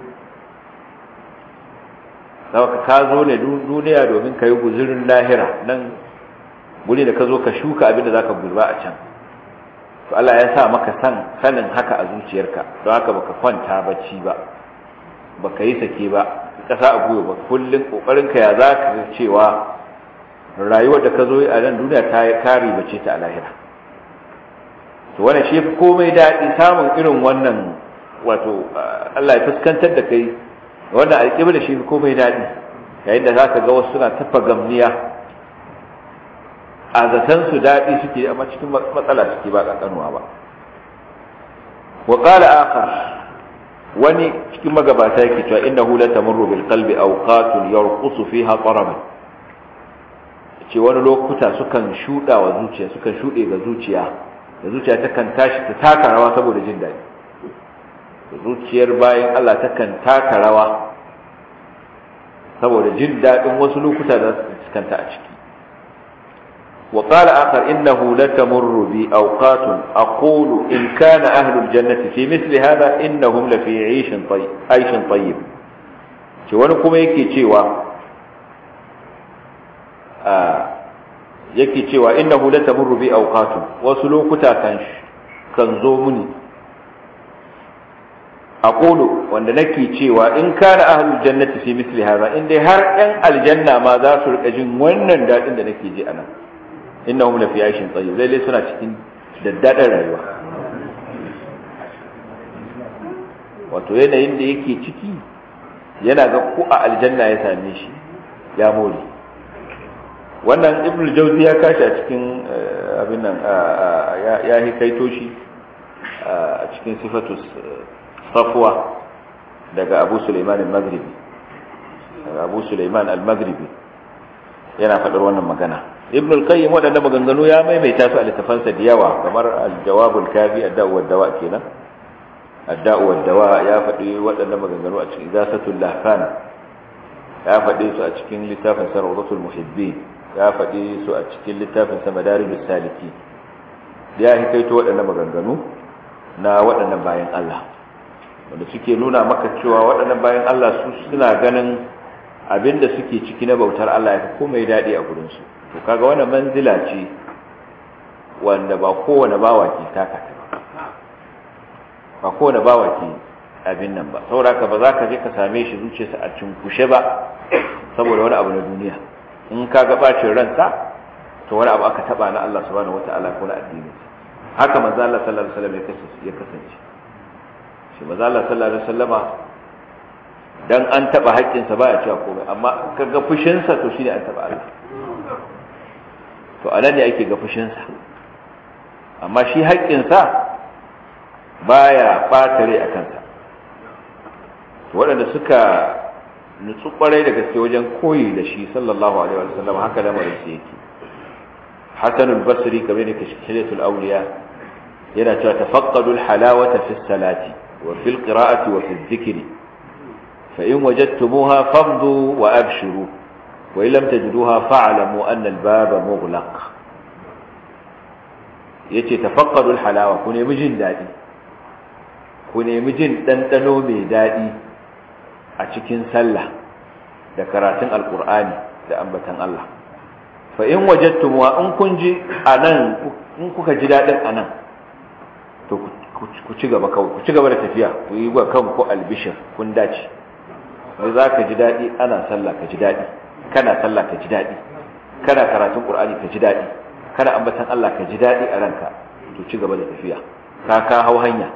saboda ka zo ne duniya domin ka yi guzurin lahira nan guri da ka zo ka shuka abin da za ka gurba a can to Allah ya sa maka san sanin haka a zuciyarka don haka baka kwanta bacci ba baka yi sake ba kasa a gwiwa ba kullum kokarin ka ya za ka cewa rayuwar da ka zo a nan duniya ta kare bace ta a lahira to wannan shi komai daɗi samun irin wannan wato Allah ya fuskantar da kai wannan alƙibla shi komai daɗi yayin da zaka ga wasu suna tafa gamniya a zaton su daɗi suke amma cikin matsala suke ba ƙanƙanuwa ba wa qala akhar wani cikin magabata yake cewa innahu la tamurru bil qalbi awqatun yarqusu fiha taraban ce wani lokuta sukan shuda wa zuciya sukan shude ga zuciya da zuciya takan tashi ta taka rawa saboda jin daɗi zuciyar bayan Allah takan taka rawa saboda jin daɗin wasu lokuta da su kanta a ciki وقال آخر إنه لتمر بي أوقات أقول إن كان أهل الجنة في مثل هذا إنهم لفي عيش طيب عيش طيب wani kuma yake cewa yake cewa innahu la tamurru bi awqatu wasu lokuta kan kan zo muni aqulu wanda nake cewa in kana ahlul jannati fi misli hadha in dai har yan aljanna ma za su rika jin wannan dadin da nake ji anan innahum la fi aishin tayyib lalle suna cikin daddadan rayuwa wato yanayin da yake ciki yana ga ko a aljanna ya same shi ya more wannan ibnu jawzi ya kashi a cikin abin nan ya hikaito shi a cikin sifatus safwa daga abu suleiman al-maghribi abu suleiman al-maghribi yana faɗar wannan magana ibn al-qayyim waɗanda maganganu ya maimaita su a littafansa da yawa kamar al-jawabul kafi ad-da'u wad-dawa kenan ad-da'u wad-dawa ya faɗi waɗanda maganganu a cikin zasatul lahfan ya faɗi su a cikin littafin sa rawdatul muhibbin ya faɗi su a cikin littafin sa madarijus saliki ya hikaito waɗanda maganganu na waɗannan bayan Allah wanda suke nuna maka cewa waɗannan bayan Allah su suna ganin abinda suke ciki na bautar Allah ya fi komai daɗi a gurinsu to kaga wannan manzila ce wanda ba kowane bawa ke taka ta ba kowane bawa ke abin nan ba saboda ka ba za ka je ka same shi zuciyarsa a cinkushe ba saboda wani abu na duniya in ka ga bacin ransa to wani abu aka taba na Allah subhanahu wataala ko na addini haka manzo Allah sallallahu alaihi wasallam ya kasance shi manzo Allah sallallahu alaihi wasallama dan an taba haƙƙinsa ba ya cewa komai amma kaga fushinsa to shine an taba Allah to anan ne ake ga fushinsa amma shi haƙƙinsa baya ɓata rai a kansa waɗanda suka nutsu ƙwarai da gaske wajen koyi da shi sallallahu alaihi wa sallam haka lamarin su yake hasanul basri kamar da kashkilatul awliya yana cewa tafaqqadul halawata fi salati wa fil qira'ati wa fi dhikri fa in wajadtumuha famdu wa abshiru wa in lam tajiduha fa'lamu anna al-baba mughlaq yace tafaqqadul halawa ku nemi jin dadi ku nemi jin dandano mai dadi a cikin sallah da karatun alqur'ani da ambatan Allah fa in wajadtumuha in kun ji anan in kuka ji dadin anan to ku ci gaba kawai ku ci gaba da tafiya ku yi wa kanku albishir kun dace sai za ka ji daɗi ana sallah ka ji daɗi kana sallah ka ji daɗi kana karatun ƙur'ani ka ji daɗi kana ambatan Allah ka ji daɗi a ranka to ci gaba da tafiya ka ka hau hanya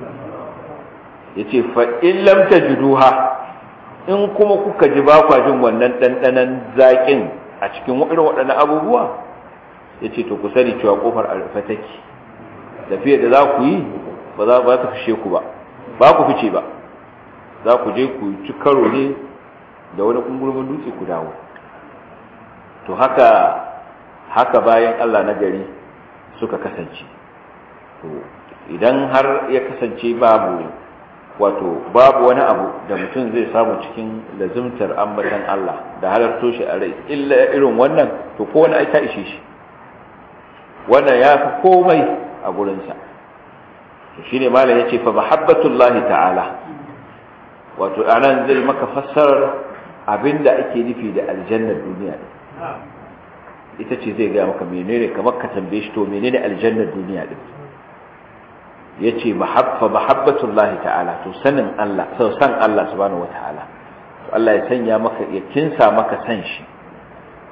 yace fa in lam tajiduha in kuma kuka ji ba kwa jin wannan ɗanɗanon zaƙin a cikin irin waɗannan abubuwa yace to ku sani cewa kofar a rufe take tafiyar da za ku yi ba za ba ta fishe ku ba ba ku fice ba za ku je ku ci karo ne da wani kungurmin dutse ku dawo to haka haka bayan Allah na gari suka kasance to idan har ya kasance babu wato babu wani abu da mutum zai samu cikin lazimtar ambatan Allah da halarto shi a rai illa irin wannan to ko wani ai ta ishe shi wannan ya fi komai a gurinsa shi ne malam ya ce fa mahabbatullahi ta'ala wato anan zai maka fassarar abinda ake nufi da aljannar duniya din ita ce zai gaya maka menene kamar ka tambaye shi to menene aljannar duniya din yace mahabba mahabbatullahi ta'ala to sanin Allah so san Allah subhanahu wataala to Allah ya sanya maka ya kinsa maka san shi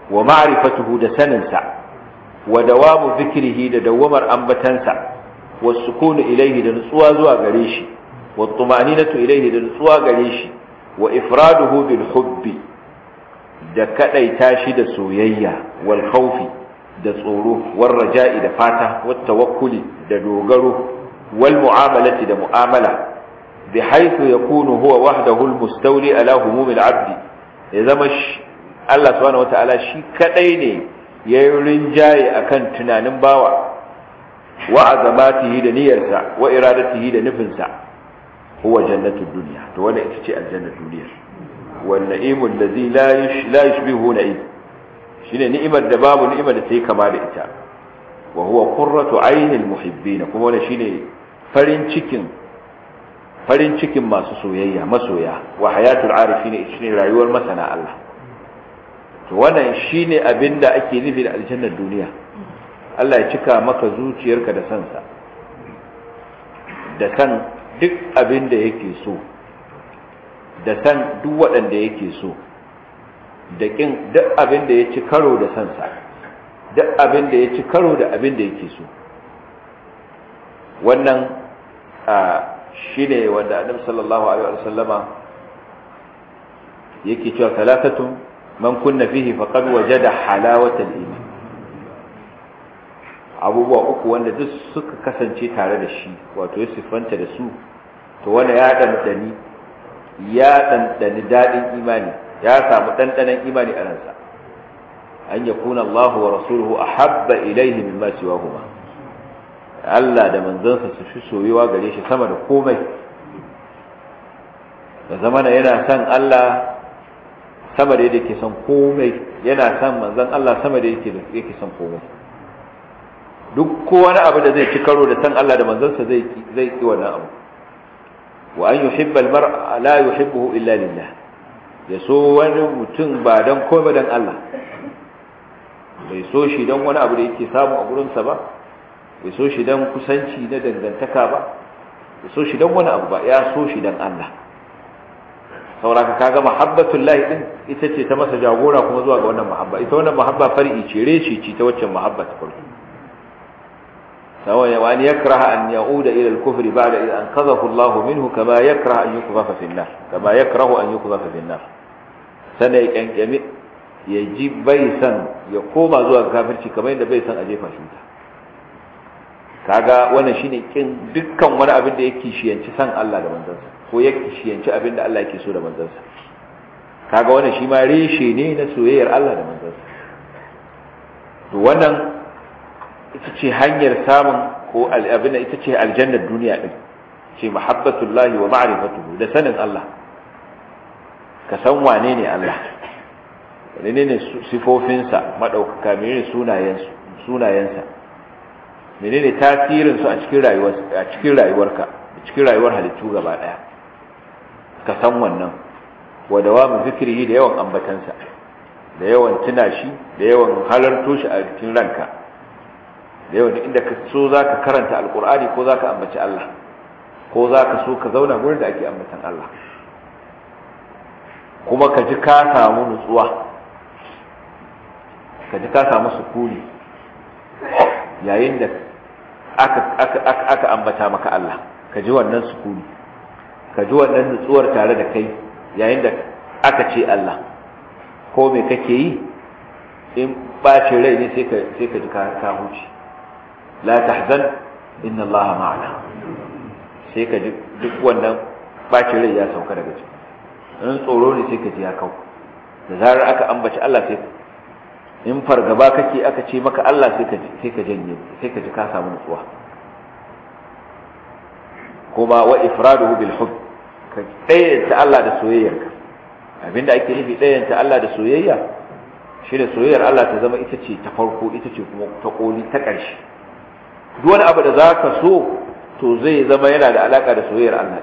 wa ma'rifatuhu da saninsa wa dawamu zikrihi da dawamar ambatansa wa sukunu ilaihi da nutsuwa zuwa gare shi wa tumaninatu ilaihi da nutsuwa gare shi wa ifraduhu bil hubbi da kadaita shi da soyayya wal khawfi da tsoro wal raja'i da fata wat tawakkuli da dogaro wal mu'amalati da mu'amala بحيث يكون هو وحده المستولي على هموم العبد ya zama Allah subhanahu wataala shi kadai ne yayin rinjaye akan tunanin bawa wa azamatihi da niyyarsa wa iradatihi da nufinsa huwa jannatud dunya to wannan ita ce aljannatul dunya wal na'imul ladzi la la yushbihu na'im shine ni'imar da babu ni'imar da take kama da ita wa huwa qurratu aynil muhibbin kuma wannan shine farin cikin farin cikin masu soyayya masoya wa hayatul arifin shine rayuwar masana Allah to wannan shine abinda ake nufi da aljannar duniya Allah ya cika maka zuciyarka da sansa da san duk abinda yake so da san duk waɗanda yake so da kin duk abinda ya ci karo da sansa duk abinda ya ci karo da abinda yake so wannan a shi ne wanda annabi sallallahu alaihi wa sallama yake cewa talatatun man kunna fihi faqad wajada halawatal iman abubuwa uku wanda duk suka kasance tare da shi wato ya siffanta da su to wanda ya dandani ya dandani dadin imani ya samu dandanan imani a ransa an yakuna Allah wa rasuluhu ahabba ilayhi mimma siwahuma Allah da manzansa su fi soyuwa gare shi sama da komai da zamana yana son Allah sama da yake son komai yana son manzan Allah sama da yake yake son komai duk ko wani abu da zai ci karo da san Allah da manzansa zai zai ki wannan abu wa an yuhibba al-mar'a la yuhibbuhu illa lillah ya so wani mutum ba dan komai dan Allah bai so shi dan wani abu da yake samu a gurinsa ba bai so shi dan kusanci na dangantaka ba bai so shi dan wani abu ba ya so shi dan Allah sauraka kaga mahabbatul lahi din ita ce ta masa jagora kuma zuwa ga wannan mahabba ita wannan mahabba far'i ce reci ce ta waccan mahabba ta farko sawa ya wani yakraha an yauda ila al-kufr ba'da idh anqadhahu Allah minhu kama yakraha an yuqdhafa fi an-nar kama yakrahu an yuqdhafa fi an-nar sanai kankami ya ji bai san ya koma zuwa kafirci kamar yadda bai san a jefa shi wuta kaga wannan shine kin dukkan wani abin da yake shiyanci san Allah da manzansa ko yake shiyanci abin da Allah yake so da manzansa kaga wannan shi ma reshe ne na soyayyar Allah da manzansa to wannan ita ce hanyar samun ko abin ita ce aljannar duniya din ce mahabbatullahi wa ma'rifatuhu da sanin Allah ka san wane ne Allah wane ne sifofinsa madaukaka menene sunayensu sunayensa menene tasirin su a cikin rayuwar a cikin rayuwarka a cikin rayuwar halittu gaba daya ka san wannan wa dawamu zikrihi da yawan ambatansa da yawan tuna shi da yawan halarto shi a cikin ranka da yawan inda ka so zaka karanta alqur'ani ko zaka ambaci Allah ko zaka so ka zauna gurin da ake ambatan Allah kuma ka ji ka samu nutsuwa ka ji ka samu sukuni yayin da aka ambata maka Allah ka ji wannan sukuni ka ji wannan nutsuwar tare da kai yayin da aka ce Allah ko me kake yi in ɓace rai ne sai ka ji ka huce la tahzan inna Allah ma'ana sai ka ji duk wannan ɓace rai ya sauka daga ciki in tsoro ne sai ka ji ya kau da zarar aka ambaci Allah sai in fargaba kake aka ce maka Allah sai ka sai ka janye sai ka ji ka samu nutsuwa kuma wa ifraduhu bil hub ka dayyanta Allah da soyayyarka abinda ake nufi dayyanta Allah da soyayya shine soyayyar Allah ta zama ita ce ta farko ita ce kuma ta koli ta ƙarshe duk wani abu da zaka so to zai zama yana da alaka da soyayyar Allah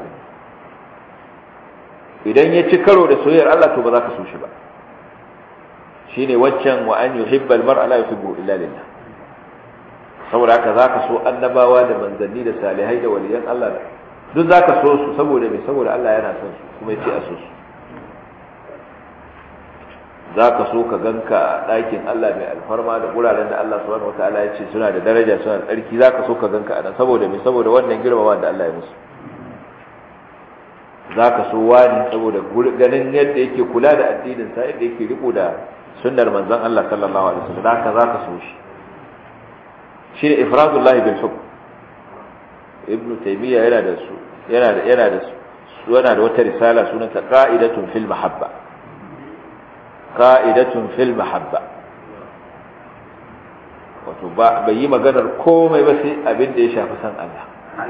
idan ya ci karo da soyayyar Allah to ba za ka so shi ba shine waccan wa an yuhibba almar'a la yuhibbu illa lillah saboda haka zaka so annabawa da manzanni da salihai da waliyan Allah da duk zaka so su saboda me saboda Allah yana son su kuma yace a so su zaka so ka ganka a ɗakin Allah mai alfarma da guraren da Allah subhanahu wataala ya ce suna da daraja suna da tsarki zaka so ka ganka a nan saboda me saboda wannan girmama da Allah ya musu zaka so wani saboda ganin yadda yake kula da addinin sa yadda yake riko da sunnar manzon Allah sallallahu alaihi wasallam haka zaka so shi shine ifradullahi bil hukm ibnu taymiya yana da su yana da yana da su yana da wata risala sunanta qa'idatun fil mahabba qa'idatun fil mahabba wato ba bai yi maganar komai ba sai abin da ya shafi san Allah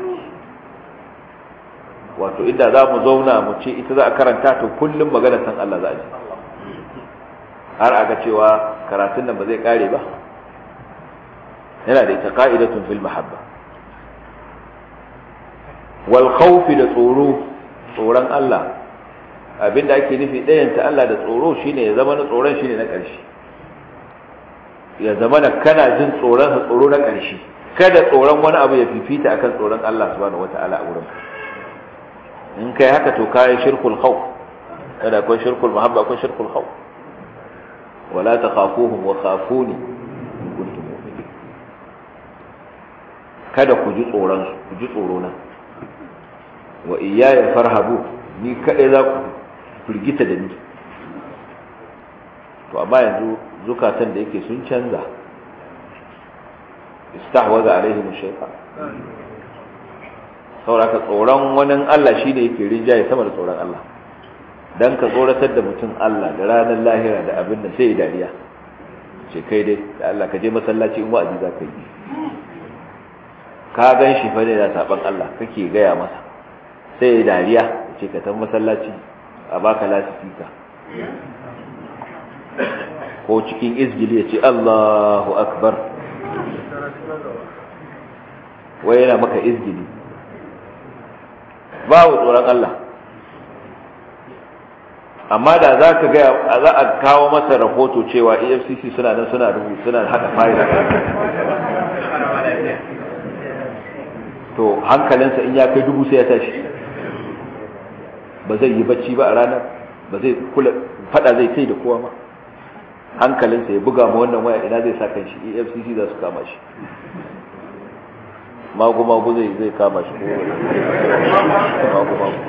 wato inda za mu zauna mu ce ita za a karanta to kullum maganar san Allah za a ji har a ga cewa karatun nan ba zai kare ba yana da ita qa'idatun fil mahabba wal khawfi da tsoro tsoron Allah abinda ake nufi ɗayanta Allah da tsoro shine ya zama na tsoron shine na ƙarshe ya zama na kana jin tsoron sa tsoro na ƙarshe kada tsoron wani abu ya fifita akan tsoron Allah subhanahu wata'ala a wurin in kai haka to kai shirkul khawf kada akwai shirkul mahabba akwai shirkul khawf wala takhafuhum wa khafuni in kuntum mu'minin kada ku ji tsoron su ku ji tsoro na wa iyaya farhabu ni kadai za ku firgita da ni to amma yanzu zukatan da yake sun canza istahwaza alaihim shaytan sauraka tsoron wani Allah shine yake rinjaye sama da tsoron Allah dan ka tsoratar da mutum Allah da ranar lahira da abin da sai dariya ce kai dai da Allah ka je masallaci in wa'azi za ka yi ka gan shi fa ne da saban Allah kake gaya masa sai ya dariya ce ka tan masallaci a baka lasifika ko cikin izgili ya ce Allahu akbar wai yana maka izgili babu tsoron Allah amma da za ka gaya za a kawo masa rahoto cewa efcc suna nan suna rubutu suna haɗa fayil to hankalinsa in ya kai dubu sai ya tashi ba zai yi bacci ba a ranar ba zai kula fada zai kai da kowa ma hankalinsa ya buga ma wannan waya ina zai sa kan shi efcc za su kama shi magu-magu zai zai kama shi magu-magu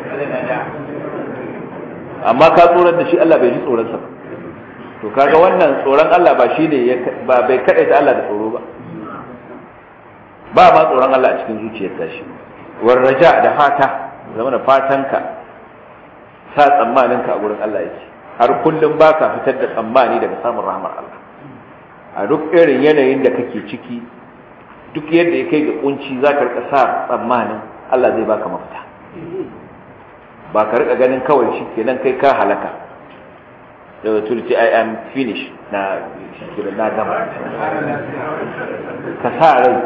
amma ka tsoron da shi Allah bai ji tsoronsa ba to kaga wannan tsoron Allah ba shi ne ba bai kaɗaita Allah da tsoro ba ba ma tsoron Allah a cikin zuciyar tashi war raja da fata zama da fatanka sa tsammaninka a gurin Allah yake har kullum ba ka fitar da tsammani daga samun rahmar Allah a duk irin yanayin da kake ciki duk yadda ya kai ga kunci za ka rika sa tsammanin Allah zai baka mafita ba ka rika ganin kawai shi kenan kai ka halaka da wato ce I am finished na shirin na gama ka sa rai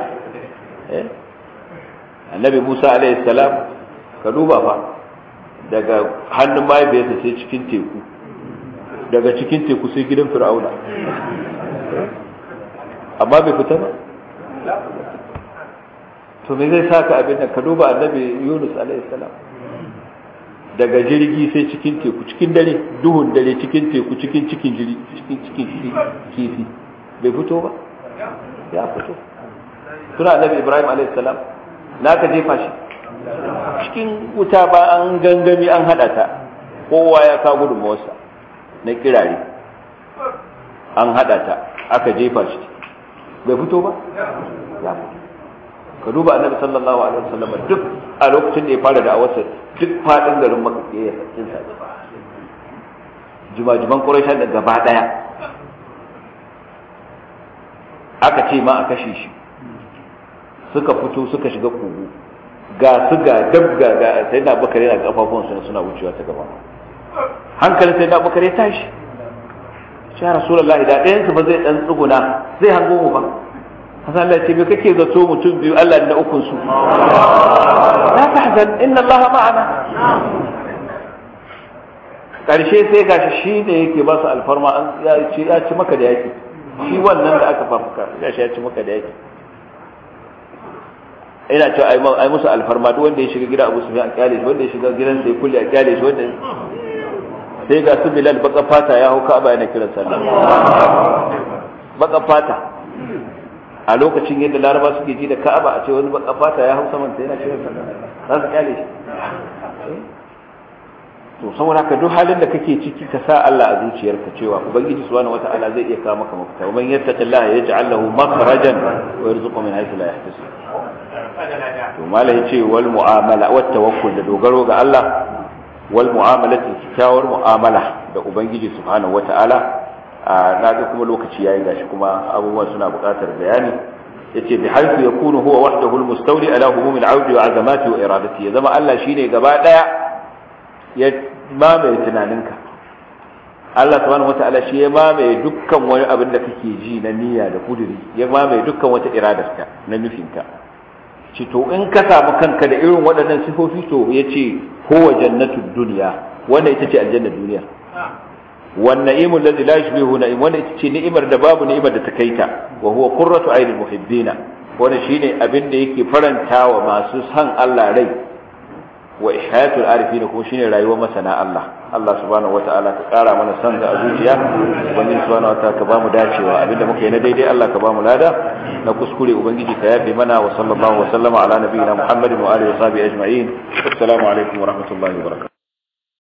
annabi Musa alaihi salam ka duba fa daga hannun mahaifiyarsa sai cikin teku daga cikin teku sai gidan fir'auna amma bai fita ba to me zai saka abin da ka duba annabi Yunus alaihi salam daga jirgi sai cikin teku cikin dare duhun dare cikin teku cikin cikin jiri cikin cikin kifi bai fito ba ya fito suna annabi Ibrahim alaihi salam naka jefa shi cikin wuta ba an gangami an hada ta kowa ya ka gudunmawarsa na kirare an hada ta aka jefa shi bai fito ba ya fito ka duba annabi sallallahu alaihi wasallam duk a lokacin da ya fara da'awarsa duk fadin garin makka ya sakin sa jimajiman quraishan da gaba daya aka ce ma a kashe shi suka fito suka shiga kogo ga su ga dab ga ga sai da bakare na kafafun su suna wucewa ta gaba hankalin sai da bakare tashi shi rasulullahi da ɗayan su ba zai dan tsuguna zai hango mu ba hasan Allah ce me kake zato mutum biyu Allah da ukun su la tahzan inna Allah ma'ana karshe sai gashi shi ne yake ba su alfarma an ya ci ya ci maka da yaki shi wannan da aka fafuka ya shi ya ci maka da yaki ina cewa ai musu alfarma duk wanda ya shiga gida Abu Sufyan a kyale shi wanda ya shiga gidan sai kulli a kyale shi wanda sai ga su bilal baka fata ya hau ka'aba yana kiran sallah baka fata a lokacin yadda laraba suke ji da ka'aba a ce wani baka fata ya hau saman ta yana kiran sallah za su kyale shi to saboda haka duk halin da kake ciki ka sa Allah a zuciyarka cewa ubangiji subhanahu wata'ala zai iya kawo maka mafita wa man yattaqillaha yaj'al lahu makhrajan wa yarzuqhu min haythu la yahtasib to malai yace wal mu'amala wat tawakkul da dogaro ga Allah wal mu'amalati kyakkyawar mu'amala da ubangiji subhanahu wata'ala na ga kuma lokaci yayi gashi kuma abubuwan suna buƙatar bayani yace bi haythu yakunu huwa wahdahu al-mustawli ala humum al-'aud wa 'azamati wa iradati ya zama Allah shine gaba daya ya mamaye tunaninka Allah subhanahu wata'ala shi ya mamaye dukkan wani abin da kake ji na niyya da kuduri ya mamaye dukkan wata iradarka na nufinka ci to in ka samu kanka da irin waɗannan sifofi to ya ce kowa jannatul duniya wanda ita ce aljannar duniya wan na'imu allazi la yushbihu na'im wanda ita ce ni'imar da babu ni'imar da ta kaita wa huwa qurratu aynil muhibbina wanda shine abin da yake farantawa masu san Allah rai wa ihyatul arifin kuma shine rayuwar masana Allah Allah subhanahu wataala ka kara mana san ga zuciya ubangiji subhanahu wataala ka bamu dacewa abinda muka yi na daidai Allah ka bamu lada na kuskure ubangiji ka yafe mana wa sallallahu wa sallama ala nabiyina muhammadin wa alihi wa sahbihi ajma'in assalamu alaikum wa rahmatullahi wa barakatuh